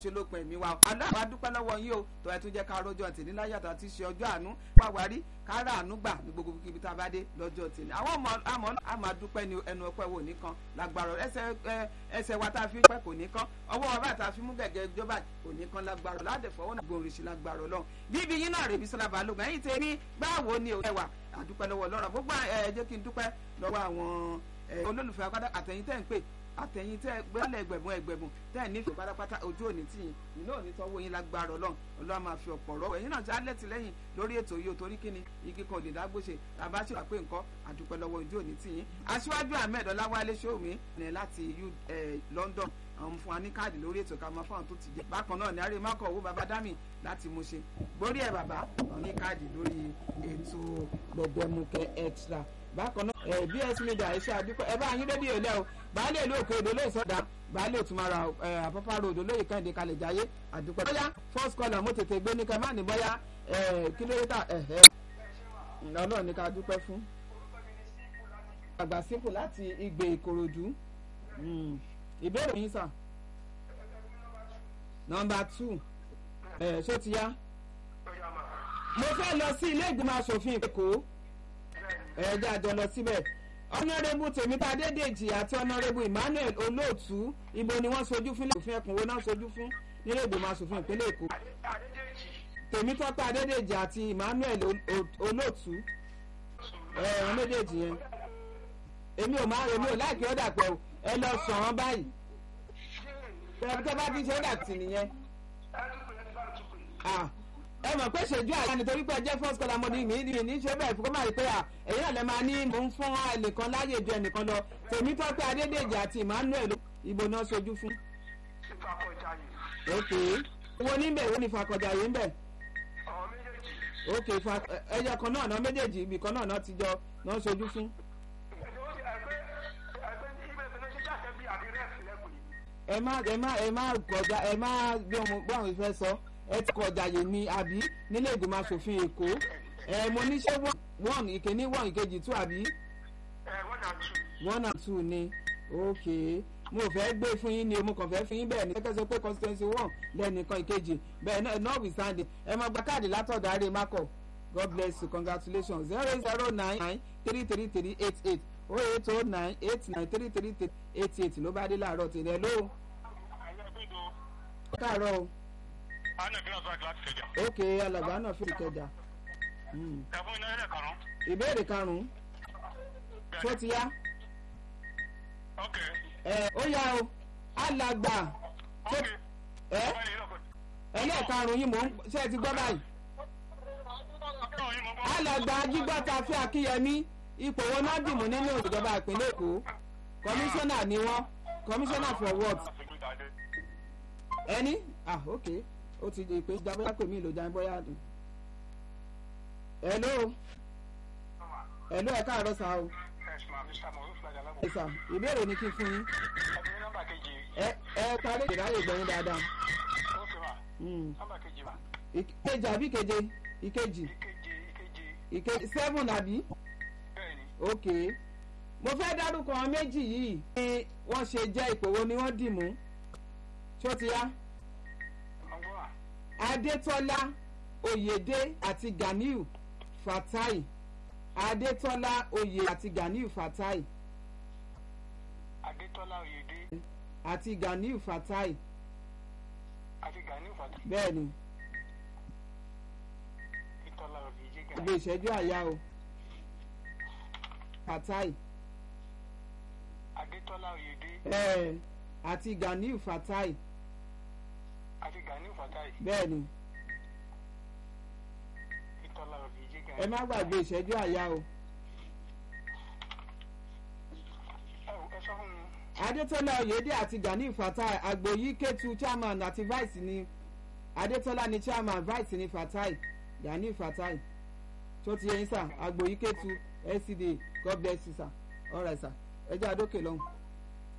ṣe ló pin ẹ̀mí wa aláàbá dúpẹ́ lọ́wọ́ yín o tó ẹ tún jẹ́ ká rọ́jọ́ tèmi láyàtọ̀ àti ṣe ọjọ́ àánú pàwárí kára àánú gbà ní gbogbo kíbi tá a bá dé lọ́jọ́ tèmi àwọn ọmọ àmọ́ àmọ́ dúpẹ́ ní ẹnu ọpẹ́ wò nìkan lágbára ẹsẹ̀ ẹsẹ̀ wa tá a fi pẹ́ kò ní kán ọwọ́ wa bá tá a fi mú gẹ̀gẹ́ ìjọba kò ní kán lágbára ládẹ̀fọ́ náà gbòòrò sí lágbára ọlọ́run bíbí yín náà rèébi sọlá balógun ẹ̀yìn tèmi báwo ni ẹ wà àdúpẹ́ lọ́wọ́ ọlọ́run gbogbo ẹ jẹ́ kí n dúpẹ́ lọ́wọ́ àwọn olólùfẹ́ akádá àtẹ̀yìn tẹ́ ń pè àtẹ̀yìn tẹ́ gbẹ́lẹ̀ ẹgbẹ̀bùn ẹgbẹ̀bùn tẹ́ nífẹ̀ẹ́ pátápátá ojú òní tì yín iná òní tọ́wọ́ yín lágbára ọlọ́run ọlọ́run máa fi ọ̀pọ̀ rọ́wọ́ ẹ̀yin náà ti alẹ́ ti lẹ́yìn lórí ètò yìí o torí kíni igi kan ò lè dágbóṣe tàbá ṣe wà pé nǹkan àdúpẹ́ lọ́wọ́ ojú òní tì yín aṣíwájú ahmed ọláwálé ṣòwò ní láti London àwọn fún wa ní káàdì lórí ètò ká máa fáwọn tó ti jẹ bákan náà ní àárẹ̀ mákọ̀ owó baba dami láti mú ṣe gbórí ẹ̀ bàbá ní káàdì lórí ètò gbẹ̀gbẹ̀mukẹ extra bákan náà ẹ bs media iṣẹ́ àdúpẹ́ ẹ bá yín rédíò lẹ́ o baálé ìlú òkè odò lóye sọ́dà baálé òtúmọ̀ra àpápá road olóyè kẹ́hìndé kalẹ̀ jáyé àdúpẹ́. bóyá first caller mo tètè gbé ní ká má ní bóyá kìlómítà ọlọ́run ní ká dúpẹ́ fún. àgbà sípò láti ìgbè ìkòròdú ìbéèrè yín sà. nọmba two ṣó ti yá. mo fẹ́ lọ sí ilé ìgbìmọ̀ asòfin èkó ẹ̀ẹ́dẹ́ àjọ lọ síbẹ̀ ọ̀nàrẹ́bù tèmítà dédèjì àti ọ̀nàrẹ́bù emmanuel olóòtú ibo ni wọ́n sojú fún òfin ẹkùnwó náà sojú fún nílé ìgbìmọ̀ asòfin ìpínlẹ̀ èkó tèmítọ́pẹ́ adédèjì àti emmanuel olóòtú ẹ̀ẹ́n méjèèjì yẹn èmi ò máa èmi ò láìpẹ́ ọ̀dà pẹ̀ o ẹ lọ sàn án báyìí tẹ́ bá ti ṣe ọ̀dà tì nìyẹn ẹ mọ̀ pé ṣèjú àyà nítorí pé ẹ jẹ́ first caller mọ́ni mi ní ní ṣe bẹ́ẹ̀ fún máa rí pé à èyí náà lè máa ní mò ń fún ẹnìkan láyè ju ẹnìkan lọ tèmi tọ́pẹ́ adédèjì àti emmanuel ìbò náà sojú fún. ok wo níbẹ̀ wo ni fakọjàyé ń bẹ̀. ok ẹyọ kan náà náà méjèèjì ibì kan náà náà ti jọ náà sojú fún. ẹ má ẹ má ẹ má kọjá ẹ má bí àwọn ìfẹ́ sọ ẹ ti kọjá yè ni àbí nílé ìgbìmọ̀ asòfin èkó ẹ mo ní ṣé one ìkíní one ìkejì two àbí. one and two ni ok mo fẹ́ gbé fún yín ni mo kàn fẹ́ fún yín bẹ́ẹ̀ ni kẹ́kẹ́ sọ pé constituency one lẹ́nìkan ìkejì bẹ́ẹ̀ náà notwithstanding ẹ máa gba káàdì látọ̀dọ̀ àárẹ̀ makọ̀ god bless you congratulations zero eight zero nine nine three three three eight eight oh eight oh nine eight nine three three three eight eight ló bá dé láàárọ̀ tèmi ẹ ló. káàárọ̀ o ok alàgbà náà fi ìkẹjà. ìbéèrè karùn-ún tó ti yá. ẹ ó yá o alàgbà ẹ ẹlẹ́ẹ̀karùn-ún yìí mò ń ṣe é ti gbọ́ báyìí. alàgbà jígbọ́ta fẹ́ akíyẹmí ipò wọn náà dìmú nínú ìjọba ìpínlẹ̀ èkó kọmíṣánná ni wọ́n kọmíṣánná for what. ẹni ah ok ó ti di pé jábọ́yá pè mí ìlò jáde bọ́yá dùn. hello hello ẹ káàárọ̀ sá o. ẹ sà ìbéèrè ni kí n fún yín. ẹ ẹ parí ìráyè gbẹ̀yìn dáadáa. ìkejì àbí ìkeje ìkejì ìkejì seven àbí. ok mo fẹ́ dárúkọ méjì yìí ni wọ́n ṣe jẹ́ ipò wo ni wọ́n dì mú ṣó ti yá adétọ́lá oyèdè àti ganiu fatai adétọ́lá oyè àti ganiu fatai. adétọ́lá oyèdè. àti ganiu fatai. àti ganiu fatai. bẹ́ẹ̀ni. adétọ́lá oyèdè ganiu. ibi ìṣẹ́jú àyà o. fatai. adétọ́lá oyèdè. ẹ̀ẹ́ àti ganiu fatai àti ganiu fatai. bẹ́ẹ̀ni ìtọ́lá òbíjì gan. ẹ má gbàgbé ìṣẹ́jú àyà o. ẹ ẹ sọ fún mi. adétọ́lá oyèdè àti ganiu fatai àgbòyí kétu chairman àti vice ni adétọ́lá ni chairman vice ni fatai ganiu fatai tó ti yẹn sà àgbòyí kétu lcda god bless you sir all right sir ẹ jẹ́ àdókè lọ́hùn.